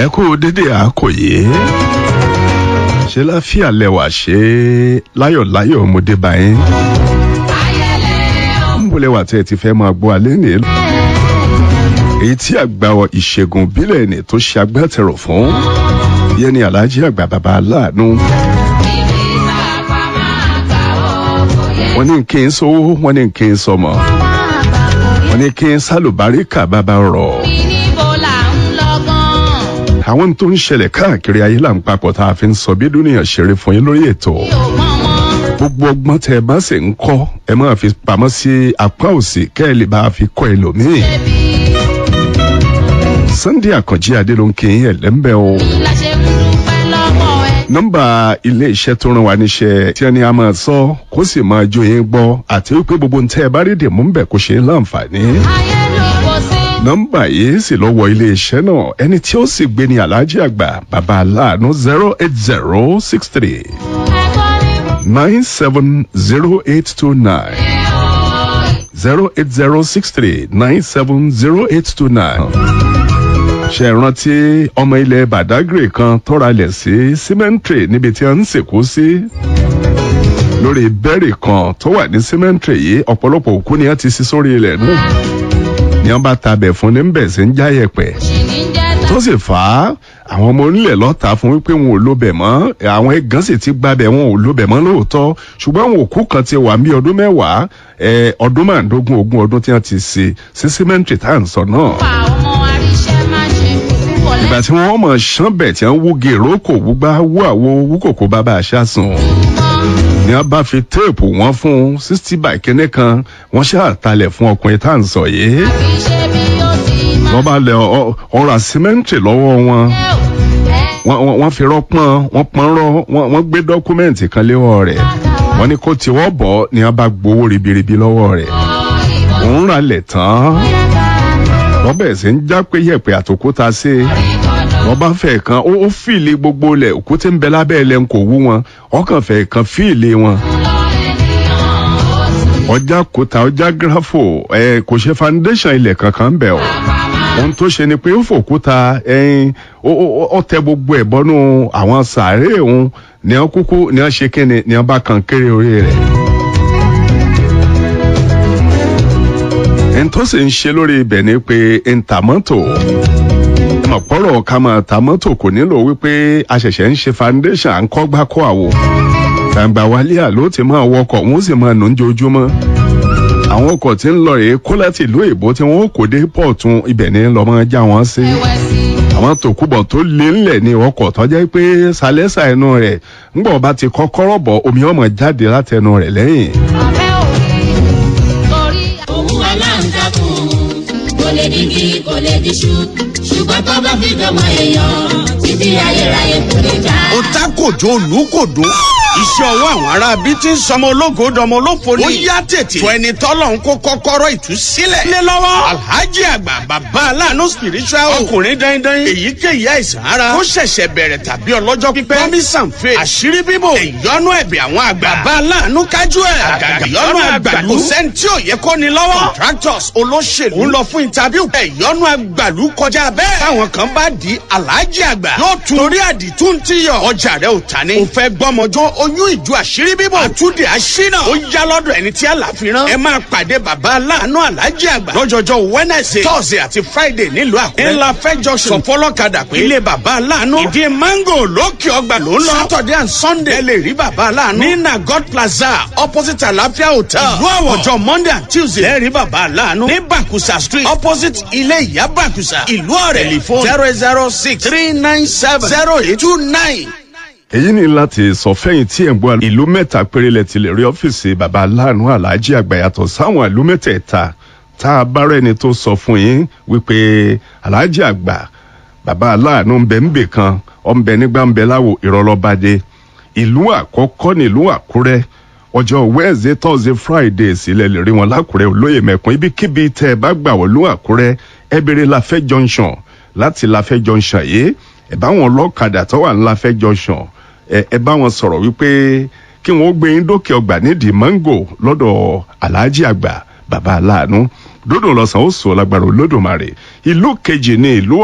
ẹ kú dédé àkòyé ṣe láfíà lẹwà ṣe láyọ̀láyọ̀ ọmọdé báyìí ń bọ̀ lẹ́wà tẹ́ ẹ ti fẹ́ máa gbọ́ alẹ́ ní èyí tí àgbà ìṣègùn bílẹ̀ ní tó ṣe agbátẹrù fún yẹn ni aláàjì àgbà bàbá aláàánú wọ́n ní kí n sówó wọ́n ní kí n sọmọ wọ́n ní kí n sálùbáríkà bàbá rọ̀ àwọn tó ń ṣẹlẹ̀ káàkiri ayé là ń papọ̀ tá a fi ń sọ bí dúnìyàn ṣeré fún yín lórí ètò gbogbo ọgbọ́n tẹ ẹ bá sì ń kọ́ ẹ máa fi pamọ́ sí apá òsì kẹ́ ẹ lè bá a fi kọ́ ẹlòmíì. Sunday Àkànjí Adélónkè ẹ̀lẹ́mbẹ́ o. nọ́mbà ilé iṣẹ́ tó ràn wá níṣẹ́ tí ẹni a máa sọ kó sì máa jó yín gbọ́ àti wípé gbogbo ń tẹ́ ẹ bá rí dèmú ń bẹ̀ kó ṣe é láǹfààní nọ́mbà yìí sì lọ wọ iléeṣẹ́ náà ẹni tí ó sì gbé ní aláàjì àgbà bàbá aláàánú zero eight zero six three nine seven zero eight two nine zero eight zero six three nine seven zero eight two nine. ṣe rántí ọmọ ilẹ̀ badagry kan tọ́ra lẹ̀ sí símẹ́ǹtì níbi tí wọ́n ń sìnkú sí lórí bẹ́ẹ̀rì kan tó wà ní símẹ́ǹtì yìí ọ̀pọ̀lọpọ̀ òkú ni wọ́n ti sí sórí ilẹ̀ náà ni wọn bá tabẹ̀ fún ní bẹ̀ sí ń já yẹ̀pẹ̀ tó sì fà á àwọn ọmọ onílẹ̀ lọ́ta fún wípé wọn ò lóbẹ̀ mọ́ àwọn ẹ̀gán sì ti gbabẹ̀ wọn ò lóbẹ̀ mọ́ lóòótọ́ ṣùgbọ́n àwọn òkú kan ti wà ní ọdún mẹ́wàá ọdún márùndógún ogún ọdún tí wọ́n ti ṣe sí símẹ́ǹtì tá à ń sọ náà. ìgbà tí wọ́n mọ̀ ṣán bẹ̀ tí wọ́n wúge ìrókò wúgbá wú àwo wúkòkò bàbá àṣà sùn ni wọn bá fi téèpù wọn fún sixty by kínní kan wọn ṣàtàlẹ̀ fún ọkùnrin tá à ń sọ yìí. wọ́n bá lẹ ọ̀rọ̀ àsímẹ́ǹtì lọ́wọ́ wọn wọ́n fi rọ́pọ́n wọ́n pọ́n rọ́ wọ́n gbé dọ́kúmẹ́ǹtì kan léwọ́ rẹ̀ wọ́n ní kó tiwọ́ bọ̀ ni wọ́n bá gbowó ribiribi lọ́wọ́ rẹ̀ òun rà lẹ̀ tán wọ́n bẹ̀rẹ̀ sí ń já pé yẹ̀pẹ̀ àtòkúta sí i wọ́n bá fẹ́ kan ó fìlè gbogbo lẹ̀ òkúté ń bẹ lábẹ́ ilẹ̀ ń kò wú wọn ọkàn fẹ́ kan fìlè wọn. ọjà kòtà ọjà gírafò ẹ kò ṣe foundation ilẹ̀ kankan bẹ̀ o ohun tó ṣe ni pé ó fòkúta ẹyin ó tẹ gbogbo ẹ̀ bọ́nú àwọn sàárè òun ní wọn kúkú ní wọn ṣe kíni ní wọn bá kan kéré orí rẹ̀. ẹni tó sì ń ṣe lórí ibẹ̀ ni pé ntàmọ́tò ọ̀pọ̀rọ̀ ká máa ta mọ́tò kò nílò wípé a ṣẹ̀ṣẹ̀ ń ṣe foundation à ń kọ́ gbá kó àwo gbàǹgbà wálé àló ti máa wọkọ̀ wọ́n sì máa nù ń jojúmọ́ àwọn ọkọ̀ tí ń lọ rèé kó láti ìlú èbó tí wọ́n kò dé pọ̀tún ibẹ̀ ní lọ́ máa já wọn sí àwọn tòkúbọ̀ tó lé ńlẹ̀ ní ọkọ̀ tó jẹ́ pé sálẹ́sà ẹnu rẹ̀ ńgbọ̀ bá ti kọ́kọ́rọ́ bọ̀ omi ọmọ jáde látẹnu rẹ̀ lẹ́yìn. kò lè digi kò lè diṣu ṣùgbọ́n tó bá fi dọ́mọ èèyàn títí ayérayé kò lè já. ó tá kòjó olùkòdó iṣẹ́ ọwọ́ àwọn ará bí tí ń sọmọ ológo dọmọ olófo ni. ó yá tètè tó ẹni tọ́lọ̀ ń kó kọ́kọ́rọ́ ìtúsílẹ̀. lé lọ́wọ́ alhaji àgbà bàbá aláàánú spiritual ọkùnrin dandan èyíkéyìí àìsàn ara ó ṣẹ̀ṣẹ̀ bẹ̀rẹ̀ tàbí ọlọ́jọ́ pípẹ́ promise and faith àṣírí bíbò ìyọnu ẹ̀bẹ̀ àwọn àgbà bàbá aláàánú kájú ẹ̀ àgàgà ìyọnu àgbàlú kò sẹ́ni tí ò yẹ kó ni lọ́wọ́ contractors olóṣèlú ń lọ fún interview ìyọnu àgbàlú kọjá bẹ́ẹ̀ táwọn kan bá di alhaji àgbà yóò tún torí àdìtú ti yọ ọjà rẹ ò ta ni. ò fẹ́ gbọ́mọjọ́ oyún ìjọ àṣírí bíbọ̀ àtúndì àṣínà ó yá lọ́dọ̀ ẹni tí àlàfíran ẹ máa pàdé bàbá aláàánú alájí àgbà lọ́jọ́jọ́ wednesday thursday àti friday nílùú àkúrẹ́ ńlá fẹ́jọ́ sọ fọlọ́kadà pé ilé bàbá aláàánú ìdí mango lókè ọgbà ló ń lọ saturday and sunday ẹ lè rí bàbá aláàánú ní nagod plaza opposite àlàáfíà hotel ìlú àwọ̀ ọjọ́ monday and tuesday ẹ rí bàbá aláàánú ní bakusa street opposite ilé ìyá bakusa ìlú ọ̀rẹ́ telephone zero zero six three nine seven zero eight two nine èyí ni láti sọ fẹ́yìn tí ẹ̀ ń gbọ́ ìlú mẹ́ta péré lẹ ti lè rí ọ́fíìsì baba aláàánú aláàjì àgbà yàtọ̀ sáwọn ìlú mẹ́tẹ̀ẹ̀ta tá a bá rẹ́ni tó sọ fún yín wípé aláàjì àgbà baba aláàánú ń bẹ ń bè kan ọ̀ ń bẹ nígbà ń bẹ láwo ìrọ̀lọ́badé ìlú àkọ́kọ́ nílùú àkúrẹ́ ọjọ́ wednesday thursday friday sílẹ̀ lè rí wọn lákùrẹ́ olóyè mẹ́kun ibikíbi tẹ́ ẹ bá gbà wọ́n lú àkúrẹ́ ẹ béèrè láfẹ́ junction láti láfẹ́ junction yìí ẹ bá wọn lọ́kadà tó wà ní láfẹ́ junction ẹ bá wọn sọ̀rọ̀ wípé kí wọ́n gbé yín dókè ọgbà nídìí mango lọ́dọ̀ aláàjì àgbà bàbá aláàánú dódò lọ́sàn ó sọ lágbára olódùmarè ìlú kejì ní ìlú